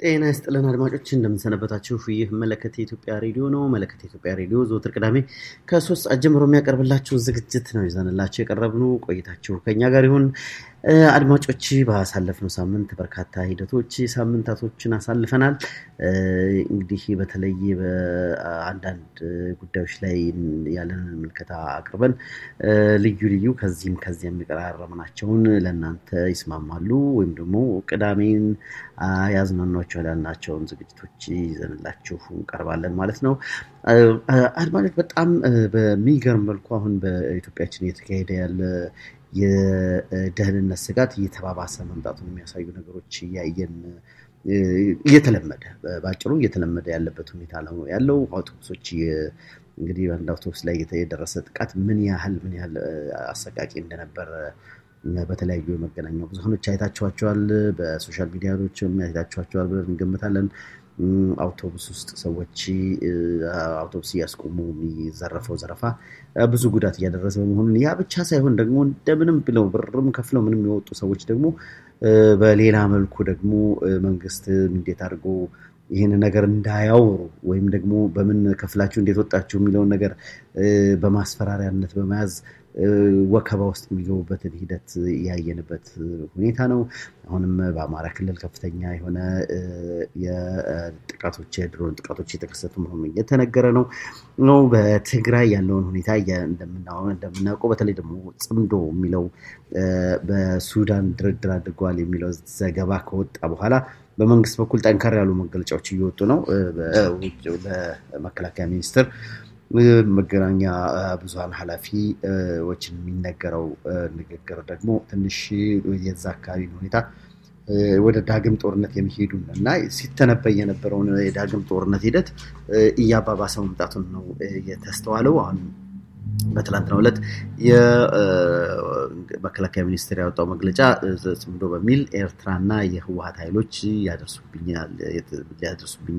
ጤና ይስጥልን አድማጮች እንደምንሰነበታችሁ። ይህ መለከት የኢትዮጵያ ሬዲዮ ነው። መለከት የኢትዮጵያ ሬዲዮ ዘወትር ቅዳሜ ከሶስት ሰዓት ጀምሮ የሚያቀርብላችሁ ዝግጅት ነው ይዘንላችሁ የቀረብነው። ቆይታችሁ ከኛ ጋር ይሁን። አድማጮች ባሳለፍነው ሳምንት በርካታ ሂደቶች ሳምንታቶችን አሳልፈናል። እንግዲህ በተለይ በአንዳንድ ጉዳዮች ላይ ያለንን ምልከታ አቅርበን ልዩ ልዩ ከዚህም ከዚያም የቀራረብናቸውን ለእናንተ ይስማማሉ ወይም ደግሞ ቅዳሜን ያዝናኗቸው ያልናቸውን ዝግጅቶች ይዘንላችሁ እንቀርባለን ማለት ነው። አድማጮች በጣም በሚገርም መልኩ አሁን በኢትዮጵያችን እየተካሄደ ያለ የደህንነት ስጋት እየተባባሰ መምጣቱን የሚያሳዩ ነገሮች እያየን እየተለመደ በአጭሩ እየተለመደ ያለበት ሁኔታ ነው ያለው። አውቶቡሶች እንግዲህ አንድ አውቶቡስ ላይ የደረሰ ጥቃት ምን ያህል ምን ያህል አሰቃቂ እንደነበረ በተለያዩ የመገናኛ ብዙሃኖች አይታችኋቸዋል። በሶሻል ሚዲያዎች አይታችኋቸዋል ብለን እንገምታለን። አውቶቡስ ውስጥ ሰዎች አውቶቡስ እያስቆሙ የሚዘረፈው ዘረፋ ብዙ ጉዳት እያደረሰ በመሆኑን ያ ብቻ ሳይሆን ደግሞ እንደምንም ብለው ብርም ከፍለው ምንም የወጡ ሰዎች ደግሞ በሌላ መልኩ ደግሞ መንግስት እንዴት አድርጎ ይህን ነገር እንዳያወሩ ወይም ደግሞ በምን ከፍላችሁ እንዴት ወጣችሁ የሚለውን ነገር በማስፈራሪያነት በመያዝ ወከባ ውስጥ የሚገቡበትን ሂደት ያየንበት ሁኔታ ነው። አሁንም በአማራ ክልል ከፍተኛ የሆነ የጥቃቶች የድሮን ጥቃቶች የተከሰቱ መሆኑ እየተነገረ ነው ነው በትግራይ ያለውን ሁኔታ እንደምናውቀው በተለይ ደግሞ ጽምዶ የሚለው በሱዳን ድርድር አድርገዋል የሚለው ዘገባ ከወጣ በኋላ በመንግስት በኩል ጠንከር ያሉ መገለጫዎች እየወጡ ነው። በመከላከያ ሚኒስቴር መገናኛ ብዙሃን ኃላፊዎችን የሚነገረው ንግግር ደግሞ ትንሽ የዛ አካባቢ ሁኔታ ወደ ዳግም ጦርነት የሚሄዱ እና ሲተነበይ የነበረውን የዳግም ጦርነት ሂደት እያባባሰ መምጣቱን ነው የተስተዋለው። አሁን በትላንትናው ዕለት የመከላከያ ሚኒስቴር ያወጣው መግለጫ ጽምዶ በሚል ኤርትራና የህወሀት ኃይሎች ሊያደርሱብኝ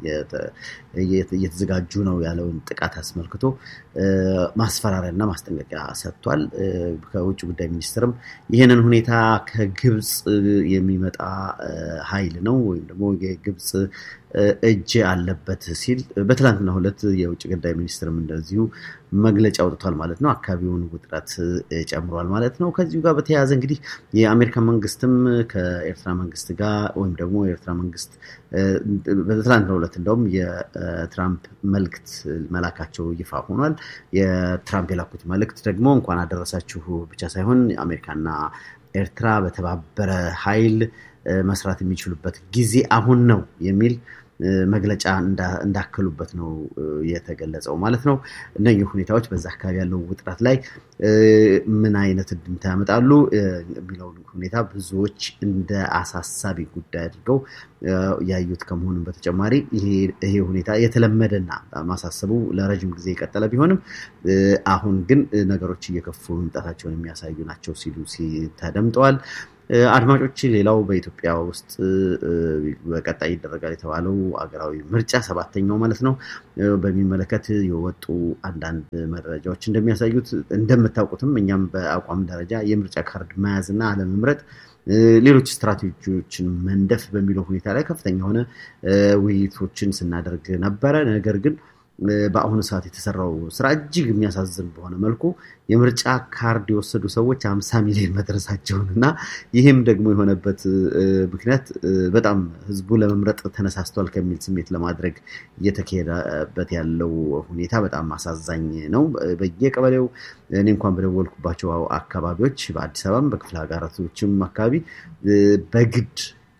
እየተዘጋጁ ነው ያለውን ጥቃት አስመልክቶ ማስፈራሪያና ማስጠንቀቂያ ሰጥቷል። ከውጭ ጉዳይ ሚኒስትርም ይህንን ሁኔታ ከግብፅ የሚመጣ ኃይል ነው ወይም ደግሞ የግብፅ እጅ አለበት ሲል በትላንትናው ዕለት የውጭ ጉዳይ ሚኒስትርም እንደዚሁ መግለጫ አውጥቷል ማለት ነው። አካባቢውን ውጥረት ጨምሯል ማለት ነው። ከዚሁ ጋር በተያያዘ እንግዲህ የአሜሪካ መንግስትም ከኤርትራ መንግስት ጋር ወይም ደግሞ የኤርትራ መንግስት በትላንትናው ዕለት እንደውም የትራምፕ መልእክት መላካቸው ይፋ ሆኗል። የትራምፕ የላኩት መልእክት ደግሞ እንኳን አደረሳችሁ ብቻ ሳይሆን አሜሪካና ኤርትራ በተባበረ ኃይል መስራት የሚችሉበት ጊዜ አሁን ነው የሚል መግለጫ እንዳከሉበት ነው የተገለጸው ማለት ነው። እነኚህ ሁኔታዎች በዛ አካባቢ ያለው ውጥረት ላይ ምን አይነት እንድምታ ያመጣሉ የሚለውን ሁኔታ ብዙዎች እንደ አሳሳቢ ጉዳይ አድርገው ያዩት ከመሆኑም በተጨማሪ ይሄ ሁኔታ የተለመደና ማሳሰቡ ለረጅም ጊዜ የቀጠለ ቢሆንም አሁን ግን ነገሮች እየከፉ መምጣታቸውን የሚያሳዩ ናቸው ሲሉ ተደምጠዋል። አድማጮች፣ ሌላው በኢትዮጵያ ውስጥ በቀጣይ ይደረጋል የተባለው አገራዊ ምርጫ ሰባተኛው ማለት ነው በሚመለከት የወጡ አንዳንድ መረጃዎች እንደሚያሳዩት እንደምታውቁትም እኛም በአቋም ደረጃ የምርጫ ካርድ መያዝ እና አለመምረጥ ሌሎች ስትራቴጂዎችን መንደፍ በሚለው ሁኔታ ላይ ከፍተኛ የሆነ ውይይቶችን ስናደርግ ነበረ። ነገር ግን በአሁኑ ሰዓት የተሰራው ስራ እጅግ የሚያሳዝን በሆነ መልኩ የምርጫ ካርድ የወሰዱ ሰዎች አምሳ ሚሊዮን መድረሳቸውን እና ይህም ደግሞ የሆነበት ምክንያት በጣም ህዝቡ ለመምረጥ ተነሳስቷል ከሚል ስሜት ለማድረግ እየተካሄደበት ያለው ሁኔታ በጣም አሳዛኝ ነው። በየቀበሌው እኔ እንኳን በደወልኩባቸው አካባቢዎች በአዲስ አበባም በክፍለ ሀገራቶችም አካባቢ በግድ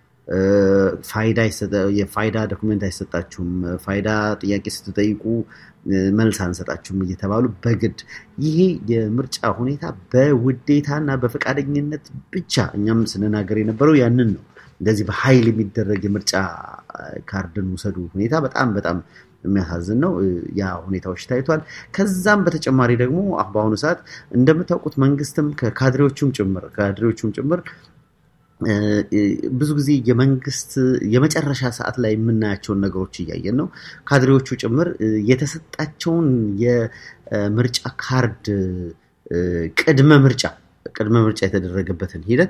ፋይዳ የፋይዳ ዶክመንት አይሰጣችሁም፣ ፋይዳ ጥያቄ ስትጠይቁ መልስ አንሰጣችሁም እየተባሉ በግድ ይሄ የምርጫ ሁኔታ በውዴታና በፈቃደኝነት ብቻ እኛም ስንናገር የነበረው ያንን ነው። እንደዚህ በኃይል የሚደረግ የምርጫ ካርድን ውሰዱ ሁኔታ በጣም በጣም የሚያሳዝን ነው። ያ ሁኔታዎች ታይቷል። ከዛም በተጨማሪ ደግሞ በአሁኑ ሰዓት እንደምታውቁት መንግስትም ከካድሬዎቹም ጭምር ካድሬዎቹም ጭምር ብዙ ጊዜ የመንግስት የመጨረሻ ሰዓት ላይ የምናያቸውን ነገሮች እያየን ነው። ካድሬዎቹ ጭምር የተሰጣቸውን የምርጫ ካርድ ቅድመ ምርጫ ቅድመ ምርጫ የተደረገበትን ሂደት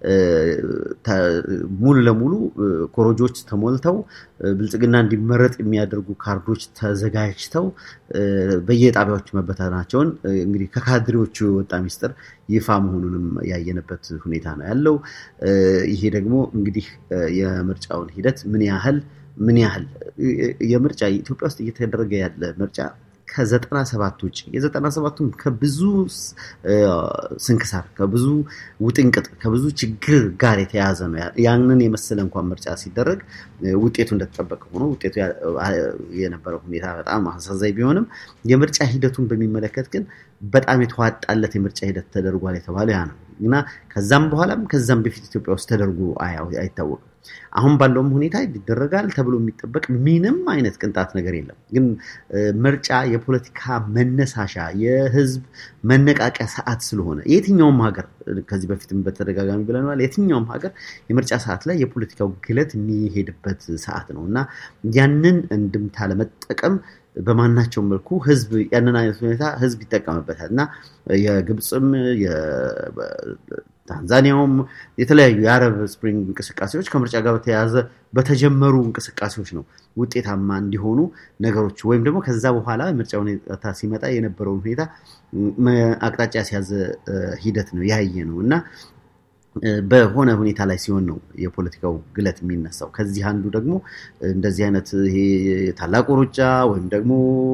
ሙሉ ለሙሉ ኮረጆች ተሞልተው ብልጽግና እንዲመረጥ የሚያደርጉ ካርዶች ተዘጋጅተው በየጣቢያዎቹ መበተናቸውን እንግዲህ ከካድሬዎቹ የወጣ ሚስጥር ይፋ መሆኑንም ያየንበት ሁኔታ ነው ያለው። ይሄ ደግሞ እንግዲህ የምርጫውን ሂደት ምን ያህል ምን ያህል የምርጫ ኢትዮጵያ ውስጥ እየተደረገ ያለ ምርጫ ከዘጠና ሰባት ውጭ የዘጠና ሰባቱም ከብዙ ስንክሳር ከብዙ ውጥንቅጥ ከብዙ ችግር ጋር የተያያዘ ነው። ያንን የመሰለ እንኳን ምርጫ ሲደረግ ውጤቱ እንደተጠበቀ ሆኖ ውጤቱ የነበረው ሁኔታ በጣም አሳዛኝ ቢሆንም የምርጫ ሂደቱን በሚመለከት ግን በጣም የተዋጣለት የምርጫ ሂደት ተደርጓል የተባለው ያ ነው እና ከዛም በኋላም ከዛም በፊት ኢትዮጵያ ውስጥ ተደርጎ አይታወቅም። አሁን ባለውም ሁኔታ ይደረጋል ተብሎ የሚጠበቅ ምንም አይነት ቅንጣት ነገር የለም። ግን ምርጫ የፖለቲካ መነሳሻ የህዝብ መነቃቂያ ሰዓት ስለሆነ የትኛውም ሀገር ከዚህ በፊትም በተደጋጋሚ ብለናል። የትኛውም ሀገር የምርጫ ሰዓት ላይ የፖለቲካው ግለት የሚሄድበት ሰዓት ነው እና ያንን እንድምታ ለመጠቀም በማናቸውም መልኩ ህዝብ ያንን አይነት ሁኔታ ህዝብ ይጠቀምበታል እና የግብፅም ታንዛኒያውም የተለያዩ የአረብ ስፕሪንግ እንቅስቃሴዎች ከምርጫ ጋር በተያያዘ በተጀመሩ እንቅስቃሴዎች ነው ውጤታማ እንዲሆኑ ነገሮች ወይም ደግሞ ከዛ በኋላ ምርጫ ሁኔታ ሲመጣ የነበረውን ሁኔታ አቅጣጫ ሲያዘ ሂደት ነው ያየ ነው እና በሆነ ሁኔታ ላይ ሲሆን ነው የፖለቲካው ግለት የሚነሳው። ከዚህ አንዱ ደግሞ እንደዚህ አይነት ይሄ ታላቁ ሩጫ ወይም ደግሞ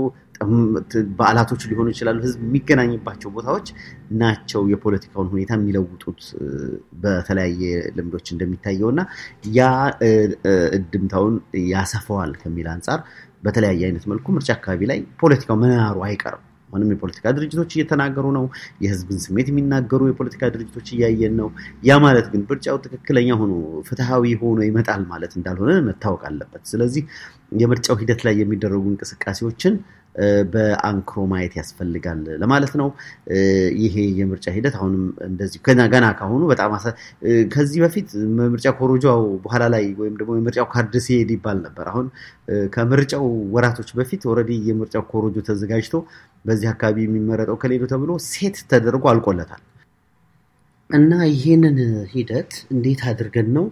በዓላቶች ሊሆኑ ይችላሉ። ህዝብ የሚገናኝባቸው ቦታዎች ናቸው የፖለቲካውን ሁኔታ የሚለውጡት በተለያየ ልምዶች እንደሚታየው እና ያ እድምታውን ያሰፈዋል ከሚል አንጻር በተለያየ አይነት መልኩ ምርጫ አካባቢ ላይ ፖለቲካው መናሩ አይቀርም። አሁንም የፖለቲካ ድርጅቶች እየተናገሩ ነው። የህዝብን ስሜት የሚናገሩ የፖለቲካ ድርጅቶች እያየን ነው። ያ ማለት ግን ምርጫው ትክክለኛ ሆኖ ፍትሐዊ ሆኖ ይመጣል ማለት እንዳልሆነ መታወቅ አለበት። ስለዚህ የምርጫው ሂደት ላይ የሚደረጉ እንቅስቃሴዎችን በአንክሮ ማየት ያስፈልጋል ለማለት ነው። ይሄ የምርጫ ሂደት አሁንም እንደዚህ ገና ካሁኑ በጣም ከዚህ በፊት ምርጫ ኮሮጃው በኋላ ላይ ወይም ደግሞ የምርጫው ካርድ ሲሄድ ይባል ነበር። አሁን ከምርጫው ወራቶች በፊት ኦልሬዲ የምርጫው ኮሮጆ ተዘጋጅቶ በዚህ አካባቢ የሚመረጠው ከሌሉ ተብሎ ሴት ተደርጎ አልቆለታል እና ይህንን ሂደት እንዴት አድርገን ነው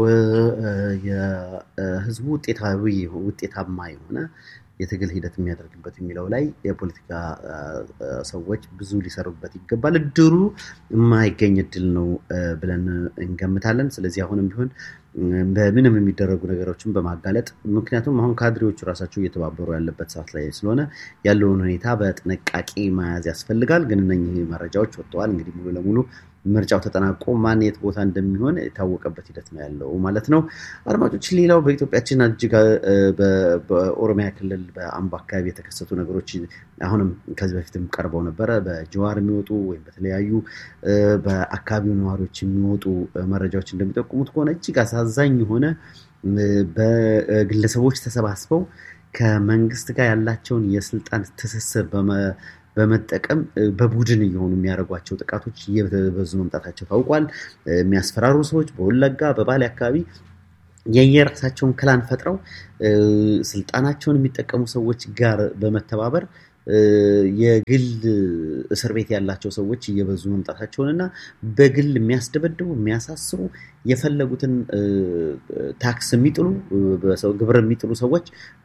የህዝቡ ውጤታዊ ውጤታማ የሆነ የትግል ሂደት የሚያደርግበት የሚለው ላይ የፖለቲካ ሰዎች ብዙ ሊሰሩበት ይገባል። እድሉ የማይገኝ እድል ነው ብለን እንገምታለን። ስለዚህ አሁንም ቢሆን በምንም የሚደረጉ ነገሮችን በማጋለጥ ምክንያቱም አሁን ካድሬዎቹ ራሳቸው እየተባበሩ ያለበት ሰዓት ላይ ስለሆነ ያለውን ሁኔታ በጥንቃቄ መያዝ ያስፈልጋል። ግን እነኚህ መረጃዎች ወጥተዋል። እንግዲህ ሙሉ ለሙሉ ምርጫው ተጠናቆ ማን የት ቦታ እንደሚሆን የታወቀበት ሂደት ነው ያለው ማለት ነው። አድማጮች፣ ሌላው በኢትዮጵያችን እጅግ በኦሮሚያ ክልል በአምቦ አካባቢ የተከሰቱ ነገሮች አሁንም ከዚህ በፊትም ቀርበው ነበረ። በጀዋር የሚወጡ ወይም በተለያዩ በአካባቢው ነዋሪዎች የሚወጡ መረጃዎች እንደሚጠቁሙት ከሆነ እጅግ አሳዛኝ የሆነ በግለሰቦች ተሰባስበው ከመንግስት ጋር ያላቸውን የስልጣን ትስስር በመጠቀም በቡድን እየሆኑ የሚያደርጓቸው ጥቃቶች እየበዙ መምጣታቸው ታውቋል። የሚያስፈራሩ ሰዎች በወለጋ በባሌ አካባቢ የየራሳቸውን ክላን ፈጥረው ስልጣናቸውን የሚጠቀሙ ሰዎች ጋር በመተባበር የግል እስር ቤት ያላቸው ሰዎች እየበዙ መምጣታቸውን እና በግል የሚያስደበድቡ የሚያሳስሩ የፈለጉትን ታክስ የሚጥሉ ግብር የሚጥሉ ሰዎች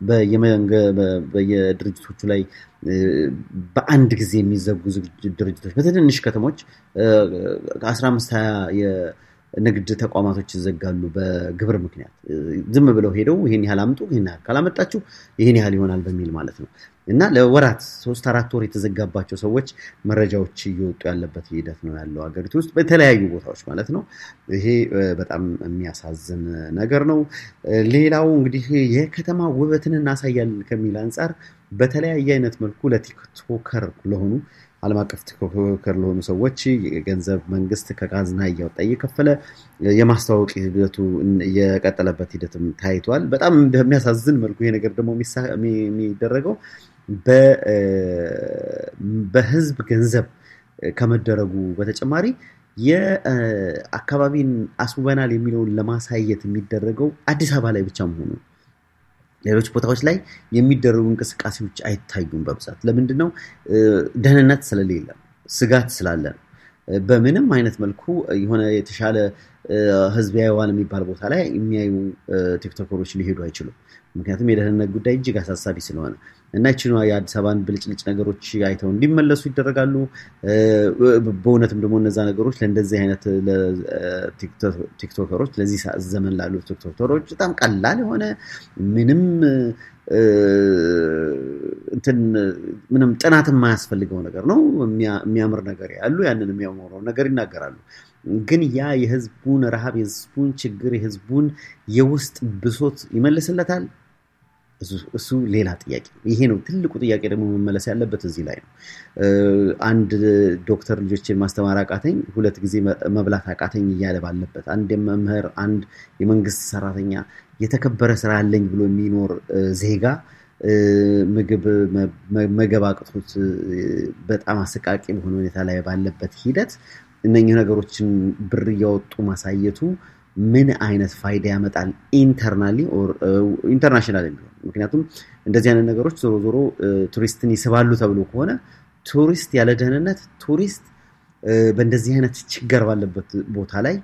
በየድርጅቶቹ ላይ በአንድ ጊዜ የሚዘጉ ድርጅቶች በትንንሽ ከተሞች ከአስራ አምስት የንግድ ተቋማቶች ይዘጋሉ በግብር ምክንያት ዝም ብለው ሄደው ይህን ያህል አምጡ፣ ይህን ያህል ካላመጣችሁ ይህን ያህል ይሆናል በሚል ማለት ነው እና ለወራት ሶስት አራት ወር የተዘጋባቸው ሰዎች መረጃዎች እየወጡ ያለበት ሂደት ነው ያለው ሀገሪቱ ውስጥ በተለያዩ ቦታዎች ማለት ነው። ይሄ በጣም የሚያሳዝን ነገር ነው። ሌላው እንግዲህ የከተማ ውበትን እናሳያለን ከሚል አንጻር በተለያየ አይነት መልኩ ለቲክቶከር ለሆኑ ዓለም አቀፍ ቲክቶከር ለሆኑ ሰዎች የገንዘብ መንግስት ከካዝና እያወጣ እየከፈለ የማስተዋወቅ ሂደቱ የቀጠለበት ሂደትም ታይቷል። በጣም በሚያሳዝን መልኩ ይሄ ነገር ደግሞ የሚደረገው በህዝብ ገንዘብ ከመደረጉ በተጨማሪ የአካባቢን አስውበናል የሚለውን ለማሳየት የሚደረገው አዲስ አበባ ላይ ብቻ መሆኑ ሌሎች ቦታዎች ላይ የሚደረጉ እንቅስቃሴዎች አይታዩም በብዛት። ለምንድን ነው? ደህንነት ስለሌለ ስጋት ስላለ ነው። በምንም አይነት መልኩ የሆነ የተሻለ ህዝብ ያየዋል የሚባል ቦታ ላይ የሚያዩ ቲክቶከሮች ሊሄዱ አይችሉም። ምክንያቱም የደህንነት ጉዳይ እጅግ አሳሳቢ ስለሆነ እና ይችኛ የአዲስ አበባን ብልጭልጭ ነገሮች አይተው እንዲመለሱ ይደረጋሉ። በእውነትም ደግሞ እነዛ ነገሮች ለእንደዚህ አይነት ቲክቶከሮች ለዚህ ዘመን ላሉ ቲክቶከሮች በጣም ቀላል የሆነ ምንም እንትን ምንም ጥናት የማያስፈልገው ነገር ነው። የሚያምር ነገር ያሉ ያንን የሚያምረው ነገር ይናገራሉ። ግን ያ የህዝቡን ረሃብ፣ የህዝቡን ችግር፣ የህዝቡን የውስጥ ብሶት ይመልስለታል? እሱ ሌላ ጥያቄ ነው። ይሄ ነው ትልቁ ጥያቄ ደግሞ መመለስ ያለበት እዚህ ላይ ነው። አንድ ዶክተር ልጆችን ማስተማር አቃተኝ፣ ሁለት ጊዜ መብላት አቃተኝ እያለ ባለበት አንድ መምህር፣ አንድ የመንግስት ሰራተኛ የተከበረ ስራ አለኝ ብሎ የሚኖር ዜጋ ምግብ መገብ አቅቶት በጣም አሰቃቂ በሆነ ሁኔታ ላይ ባለበት ሂደት እነኚህ ነገሮችን ብር እያወጡ ማሳየቱ ምን አይነት ፋይዳ ያመጣል? ኢንተርናሊ ኢንተርናሽናል ቢሆን ምክንያቱም እንደዚህ አይነት ነገሮች ዞሮ ዞሮ ቱሪስትን ይስባሉ ተብሎ ከሆነ ቱሪስት ያለ ደህንነት ቱሪስት በእንደዚህ አይነት ችግር ባለበት ቦታ ላይ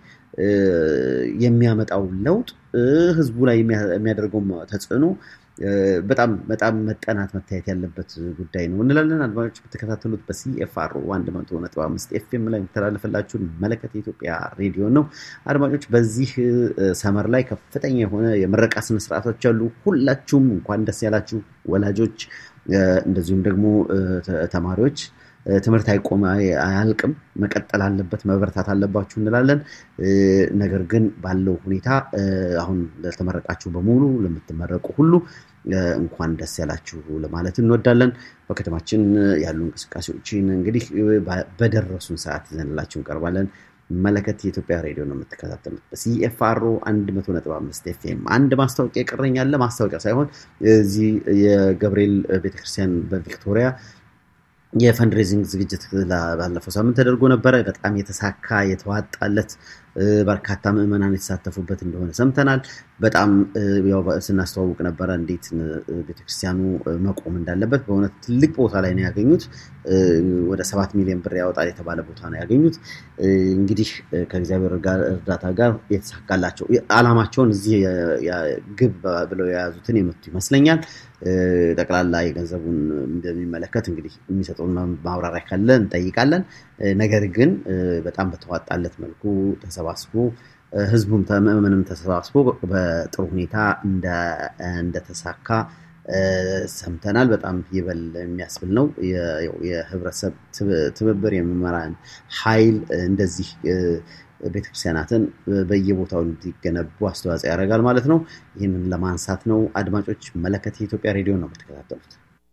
የሚያመጣው ለውጥ ህዝቡ ላይ የሚያደርገው ተጽዕኖ በጣም በጣም መጠናት መታየት ያለበት ጉዳይ ነው እንላለን። አድማጮች የምትከታተሉት በሲኤፍአር አንድ መቶ ነጥብ አምስት ኤፍኤም ላይ የሚተላለፍላችሁን መለከት የኢትዮጵያ ሬዲዮ ነው። አድማጮች በዚህ ሰመር ላይ ከፍተኛ የሆነ የምረቃ ስነስርዓቶች አሉ። ሁላችሁም እንኳን ደስ ያላችሁ ወላጆች፣ እንደዚሁም ደግሞ ተማሪዎች ትምህርት አይቆም አያልቅም፣ መቀጠል አለበት፣ መበረታት አለባችሁ እንላለን። ነገር ግን ባለው ሁኔታ አሁን ለተመረቃችሁ በሙሉ ለምትመረቁ ሁሉ እንኳን ደስ ያላችሁ ለማለት እንወዳለን። በከተማችን ያሉ እንቅስቃሴዎችን እንግዲህ በደረሱን ሰዓት ይዘንላችሁ እንቀርባለን። መለከት የኢትዮጵያ ሬዲዮ ነው የምትከታተሉት በሲኤፍአሮ አንድ መቶ ነጥብ አምስት ኤፍኤም። አንድ ማስታወቂያ ይቀረኛል። ማስታወቂያ ሳይሆን እዚህ የገብርኤል ቤተክርስቲያን በቪክቶሪያ የፈንድሬዚንግ ዝግጅት ባለፈው ሳምንት ተደርጎ ነበረ። በጣም የተሳካ የተዋጣለት በርካታ ምዕመናን የተሳተፉበት እንደሆነ ሰምተናል። በጣም ያው ስናስተዋውቅ ነበረ እንዴት ቤተክርስቲያኑ መቆም እንዳለበት። በእውነት ትልቅ ቦታ ላይ ነው ያገኙት። ወደ ሰባት ሚሊዮን ብር ያወጣል የተባለ ቦታ ነው ያገኙት። እንግዲህ ከእግዚአብሔር እርዳታ ጋር የተሳካላቸው ዓላማቸውን እዚህ ግብ ብለው የያዙትን የመቱ ይመስለኛል። ጠቅላላ የገንዘቡን እንደሚመለከት እንግዲህ የሚሰጠውን ማብራሪያ ካለ እንጠይቃለን። ነገር ግን በጣም በተዋጣለት መልኩ ተሰባስቦ ህዝቡም ምዕመንም ተሰባስቦ በጥሩ ሁኔታ እንደተሳካ ሰምተናል። በጣም ይበል የሚያስብል ነው። የህብረተሰብ ትብብር የመምህራን ኃይል እንደዚህ ቤተክርስቲያናትን በየቦታው እንዲገነቡ አስተዋጽኦ ያደርጋል ማለት ነው። ይህንን ለማንሳት ነው። አድማጮች መለከት የኢትዮጵያ ሬዲዮ ነው የምትከታተሉት።